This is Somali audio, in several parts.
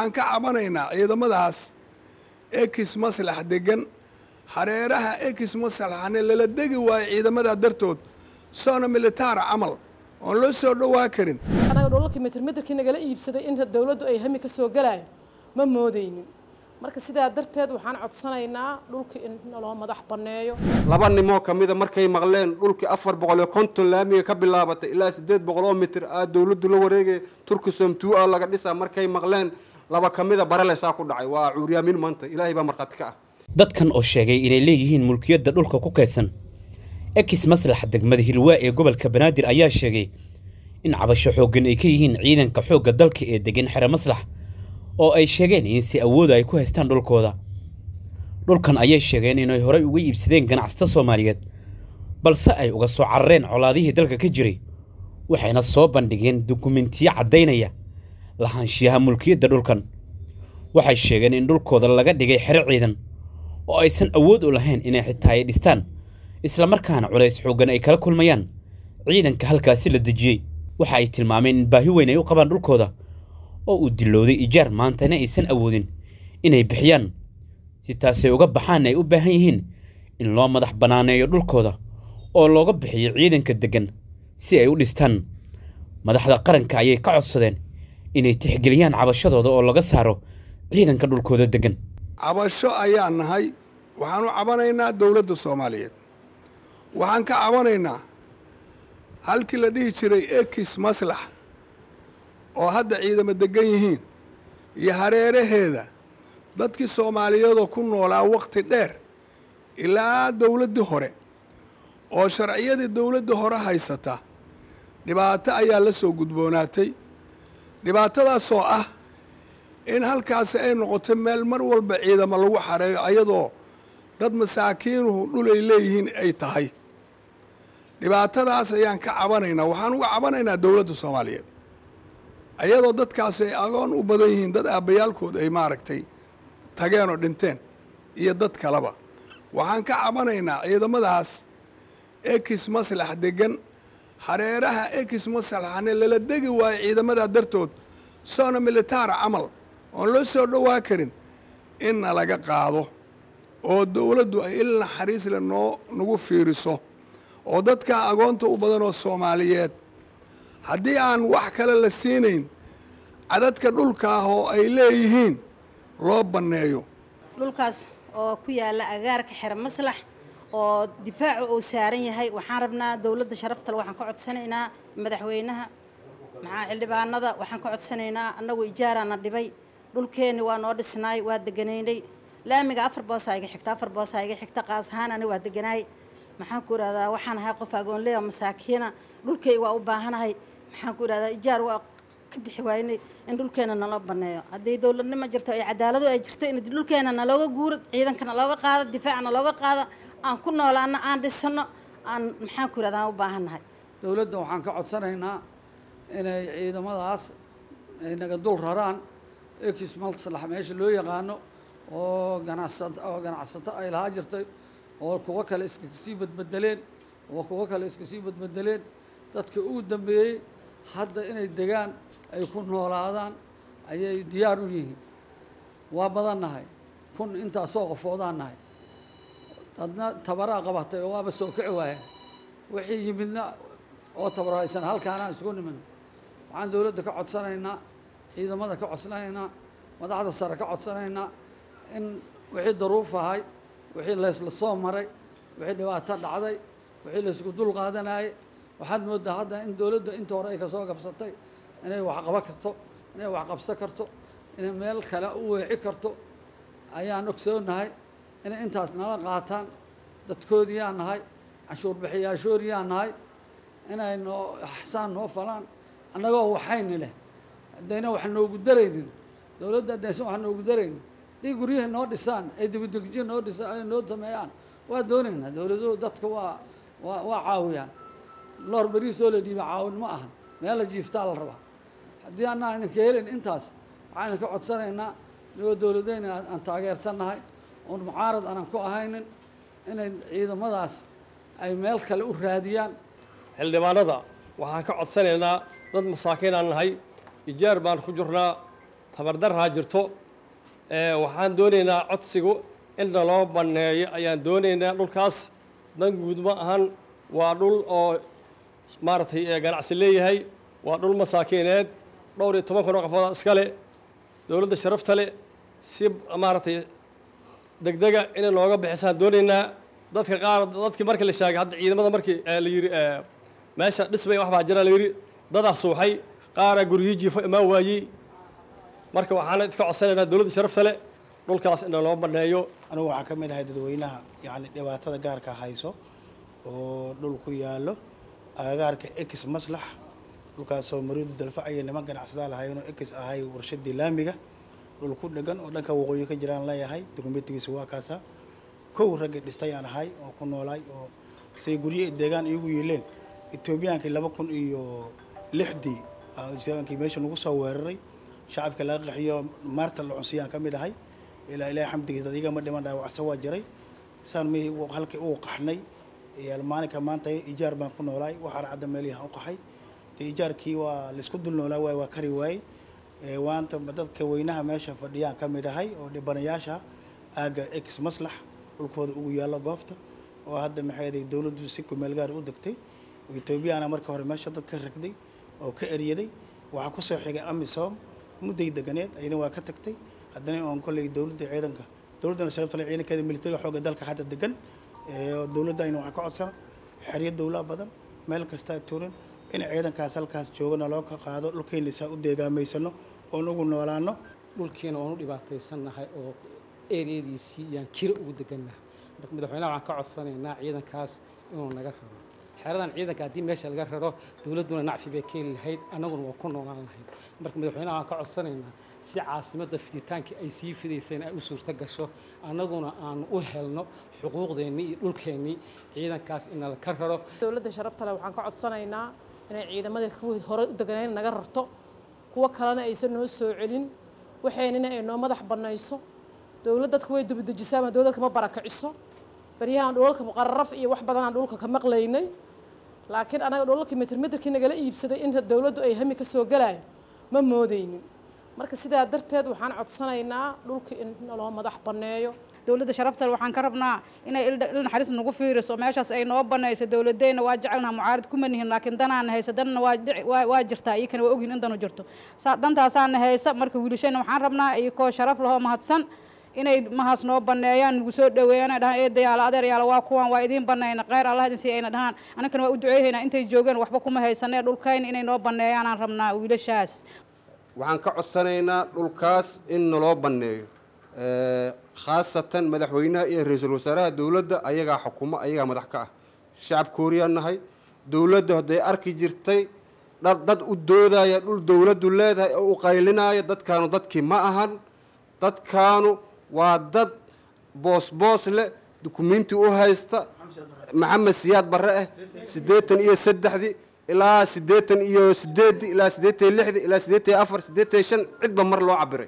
waxaan ka cabanaynaa ciidamadaas ekis maslax degan hareeraha ekis maslaxane lala degi waayo ciidamadaa dartood soona militaara camal oon loo soo dhowaa karin anaga dholalkii mitirmitirkii nagala iibsaday in dowladdu ay hami ka soo galayo ma moodaynin marka sidaa darteed waxaan codsanaynaa dhulka in naloo madax banneeyo laba nimoo ka mida markay maqleen dhulkii afar boqol iyo konton laamiga ka bilaabatay ilaa siddeed boqol oo mitir aa dowladdu la wareegaya turkisom tuu a laga dhisaa markay maqleen laba ka mida barelesaa ku dhacay waa cuuryaamin maanta ilaahay baa markhaati ka ah dadkan oo sheegay inay leeyihiin mulkiyadda dhulka ku kaydsan ekis maslaxa degmada hilwaa ee gobolka banaadir ayaa sheegay in cabasho xooggan ay ka yihiin ciidanka xoogga dalka ee degan xere maslax oo ay sheegeen in si awooda ay ku haystaan dhulkooda dhulkan ayay sheegeen inay horey uga iibsadeen ganacsato soomaaliyeed balse ay uga soo carareen colaadihii dalka ka jiray waxayna soo bandhigeen dukumentiyo caddaynaya lahaanshiyaha mulkiyadda dhulkan waxay sheegeen in dhulkooda laga dhigay xero ciidan oo aysan awood u lahayn inay xitaa ay dhistaan islamarkaana culays xooggan ay kala kulmayaan ciidanka halkaasi la dejiyey waxa ay tilmaameen in baahi weyn ay u qabaan dhulkooda oo uu dilowday ijaar maantana aysan awoodin inay bixiyaan si taasay uga baxaanna ay u baahan yihiin in loo madax bannaaneeyo dhulkooda oo looga bixiyo ciidanka deggan si ay u dhistaan madaxda qaranka ayay ka codsadeen inay tixgeliyaan cabashadooda oo laga saaro ciidanka dhulkooda deggan cabasho ayaan nahay waxaan u cabanaynaa dowladda soomaaliyeed waxaan ka cabanaynaa halkii la dhihi jiray ekis maslax oo hadda ciidamo deggan yihiin iyo hareeraheeda dadkii soomaaliyeedoo ku noolaa wakhti dheer ilaa dowladdii hore oo sharciyadii dowladda hore haysata dhibaato ayaa la soo gudboonaatay dhibaatadaasoo ah in halkaasi ay noqoto meel mar walba ciidamo lagu xareeyo ayadoo dad masaakiinuhu dhul ay leeyihiin ay tahay dhibaatadaas ayaan ka cabanaynaa waxaan uga cabanaynaa dowladda soomaaliyeed ayadoo dadkaasi ay agoon u badan yihiin dad aabbayaalkood ay maaragtay tageen oo dhinteen iyo dad kaleba waxaan ka cabanaynaa ciidamadaas ekis maslax degan hareeraha ekis maslaxane lala degi waayo ciidamadaa dartood soona militaara camal oon loo soo dhowaa karin inna laga qaado oo dowladdu ay il naxariisle noo nagu fiiriso oo dadkaa agoonta u badan oo soomaaliyeed haddii aan wax kale la siinayn cadadka dhulka ah oo ay leeyihiin loo banneeyo dhulkaas oo ku yaalla agaarka xero maslax oo difaacu uu saaran yahay waxaan rabnaa dowladda sharaftale waxaan ka codsanaynaa madaxweynaha maxaa xildhibaanada waxaan ka codsanaynaa annagu ijaaraana dhibay dhulkeenni waa noo dhisnaay waa deganaynay laamiga afar boosaa iga xigta afar boosaa iga xigta qaas ahaan ani waa deganaay maxaan ku idhahdaa waxaan ahay qof agoonleya masaakiina dhulkayga waa u baahanahay maxaan ku idhahdaa ijaar waa ka bixi waynay in dhulkeena naloo banneeyo haddii dowladnimo jirto ay cadaaladu ay jirto in dhulkeena nalooga guuro ciidanka nalooga qaado difaaca nalooga qaado aan ku noolaano aan dhisano aan maxaan ku idhahdaa aan u baahannahay dowladda waxaan ka codsanaynaa inay ciidamadaas ay naga dul raraan ekis maslax meesha loo yaqaano oo ganacsat oo ganacsato ay lahaa jirtay oo kuwo kale iska sii badbedeleen oo kuwo kale iska sii badbedeleen dadka ugu dambeeyey hadda inay degaan ay ku noolaadaan ayay diyaar u yihiin waa badan nahay kun intaasoo qofoodaan nahay dadna tabaraa qabatay oo waaba soo kici waaya wixii yimidna oo tabarhaysan halkaanaan isugu nimin waxaan dowladda ka codsanaynaa ciidamada ka codsanaynaa madaxda sare ka codsanaynaa in wixii daruuf ahay wixii laysla soo maray wixii dhibaato dhacday wixii laysku dul qaadanayay waxaad mooddaa hadda in dowladda inta hore ay kasoo gabsatay inay wax qaba karto inay wax qabsan karto inay meel kale u weeci karto ayaan ogsoonahay inay intaas nala qaataan dadkoodiyaa nahay canshuur bixiyaashooriyaa nahay inay noo axsaan noo falaan annagoo waxayni leh haddayna wax noogu daraynin dowladda haddaysan wax noogu daraynin haddii guryaha noo dhisaan ay dibadegjiya noo dhisaan ay noo sameeyaan waa doonaynaa dowladuhu dadka waa waa waa caawiyaan loor beriisoo la dhiiba caawin ma ahan meel la jiiftaa la rabaa haddii annaa idinka helin intaas waxaan idinka codsanaynaa nigoo dowladeyna aan taageersannahay oon mucaarad aanan ku ahaynin inay ciidamadaas ay meel kale u raadiyaan xildhibaanada waxaan ka codsanaynaa dad masaakiin aan nahay ijaar baan ku jirnaa tabardarraa jirto waxaan doonaynaa codsigu in naloo banneeyo ayaan doonaynaa dhulkaas dan guud ma ahan waa dhul oo maaragtay ganacsi leeyahay waa dhul masaakiineed dhowr iyo toban kun oo qofooda iskale dowladda sharafta le si maaragtay degdega inay nooga bixisaan doonaynaa dadka qaar dadkii markii la sheegay hadda ciidamada markii la yidhi meesha dhismay wax baa jira la yidhi dadaa suuxay qaaraa guryihii jiifo imaan waayey marka waxaana idka codsanaynaa dowladda sharafta le dhulkaas in loo banneeyo anigu waxaan ka mid ahay dadweynaha yacni dhibaatada gaarka hayso oo dhul ku yaallo agagaarka ex maslax dhulkaasoo mariidu dalfacaya niman ganacsadaa lahaynoo ex ahay warshadii laamiga dhul ku dhegan oo dhanka waqooyi ka jiraan leeyahay dokumentigiisu waa kaasaa kow raggi dhistayaan ahay oo ku noolaay oo say gurye deegaan iigu yiileen etoobiyaankii laba kun iyo lixdii etoobiyaankii meesha nagu soo weeraray shacabka laga qaxiyo maarta la cunsiyaan ka mid ahay ilaa ilaahay xamdigiisa dad igama dhiman dhaawacsa waa jiray saan mi halkii uu qaxnay maalinka maanta ijaar baan ku noolaay waxaan cadda meelihan u qaxay dee ijaarkii waa laisku dul noolaa waay waa kari waayey waanta dadka weynaha meesha fadhiyaan ka mid ahay oo dhibanayaasha aagga ex maslax dhulkooda ugu yaallo goobta oo hadda maxay dowladdu si kumeel gaar u degtay etoobiyana marka hore meesha dad ka ragday oo ka eryaday waxaa kusoo xigay amisom mudday deganeed ayadana waa ka tagtay haddana oon kolley dowladda ciidanka dowladdana sharafta le ciidankeeda militariga xoogga dalka hadda degan dowladda ayna waxaa ka codsana xeryo dowlaa badan meel kastaa tuuran in ciidankaas halkaas joogana loo ka qaado dhulkeenna saa u deegaamaysano oon ugu noolaano dhulkiina waan u dhibaataysannahay oo eriyadiisii yaan kira ugu degannahay marka madaxweynaha waxaan ka codsanaynaa ciidankaas inuu naga raro xeradan ciidanka haddii meesha laga raro dowladduna nacfi bay keeni lahayd annaguna waa ku noolaan lahayd marka madaxweynaha waxaan ka codsanaynaa si caasimadda fiditaankii ay sii fidayseen ay u suurto gasho annaguna aanu u helno xuquuqdeennii iyo dhulkeennii ciidankaas inala ka raro dowladda sharafta leh waxaan ka codsanaynaa inay ciidamadii kuwii hore u deganayn naga rarto kuwo kalena aysan noo soo celin waxaynina ay noo madax bannayso dowlad dadka way dubadejisaa ama dowladka ma barakiciso baryahan dhulalka muqararaf iyo wax badanaan dhulka ka maqlaynay laakiin anaga dhulalkii mitir mitirkii nagala iibsaday in dowladdu ay hami ka soo galaayo ma moodaynin marka sidaa darteed waxaan codsanaynaa dhulka in naloo madax banneeyo dowladda sharafta waxaan ka rabnaa inay il naxariis nagu fiiriso meeshaas ay noo banayso dowladeyna waa jecelnaha mucaarid kuma nihin laakiin danaan haysa danna waa waa jirtaa iyakana waa ogyihin in danu jirto dantaasaana haysa marka wiilashayna waxaan rabnaa iyakoo sharaf lahoo mahadsan inay mahaas noo baneeyaan nagu soo dhaweeyaan ay dhahaan eedayaala adeeryaala waa kuwan waa idiin banayna kheyr allah idin sii ayna dhahaan aninkana waa u duceeyaynaa intay joogeen waxba kuma haysanee dhulkayna inay noo baneeyaanaan rabnaa wiilashaas waxaan ka codsanaynaa dhulkaas in naloo banneeyo khaasatan madaxweynaha iyo ra-iisul wasaaraha dowladda ayagaa xukumo ayagaa madax ka ah shacab kooriyaan nahay dowladda hadday arki jirtay dad dad u doodaya dhul dowladdu leedahay oo u qaylinaya dadkaanu dadkii ma ahan dadkaanu waa dad boos boos leh dukumenti u haysta maxamed siyaad barre ah siddeetan iyo saddexdii ilaa siddeetan iyo sideeddii ilaa siddeetan iyo lixdii ilaa siddeetan iyo afar siddeetan iyo shan cidba mar loo cabiray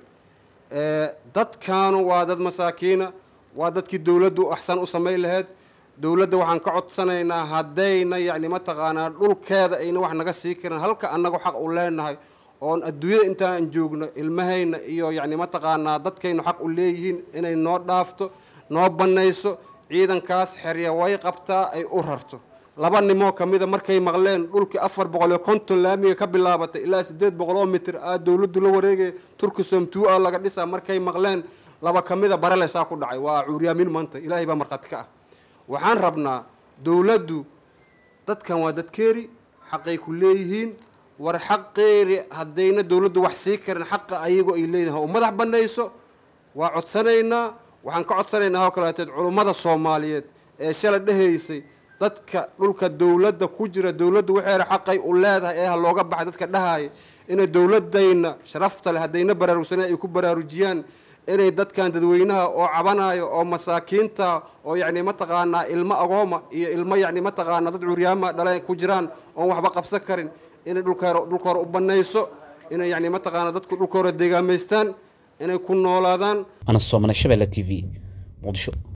dadkaanu waa dad masaakiina waa dadkii dowladdu axsan u samayn lahayd dowladda waxaan ka codsanaynaa haddayna yacni mataqaanaa dhulkeeda ayna wax naga sii karin halka annagu xaq u leenahay oon adduunyada intaan joogno ilmahayna iyo yacni mataqaanaa dadkaynu xaq u leeyihiin inay noo dhaafto noo bannayso ciidankaas xerya way qabtaa ay u rarto laba nimoo ka mida markay maqleen dhulkii afar boqol iyo konton laamiga ka bilaabatay ilaa siddeed boqol oo mitir aa dowladdu la wareegaya turkisom two a laga dhisaa markay maqleen laba ka mida barelesaa ku dhacay waa cuuryaamin maanta ilaahay baa markhaati ka ah waxaan rabnaa dowladdu dadkan waa dadkeeri xaqay ku leeyihiin war xaqeeri haddayna dowladdu wax sii karin xaqa ayago ay leeyihin u madax bannayso waa codsanaynaa waxaan ka codsanaynaa oo kaleeteed culummada soomaaliyeed ee shala dhehaysay dadka dhulka dowladda ku jira dowladdu waxeera xaqay u leedahay ee ha looga baxay dadka dhahaya inay dowladayna sharafta leh haddayna baraarugsaneen ay ku baraarujiyaan inay dadkan dadweynaha oo cabanayo oo masaakiinta oo yacni mataqaanaa ilmo agooma iyo ilmo yacni mataqaanaa dad curyaama dhale ku jiraan oon waxba qabsan karin inay dhulka dhulka hore u bannayso inay yacni mataqaanaa dadku dhulka hore deegaamaystaan inay ku noolaadaan ana soomane shabeelle t v muqdisho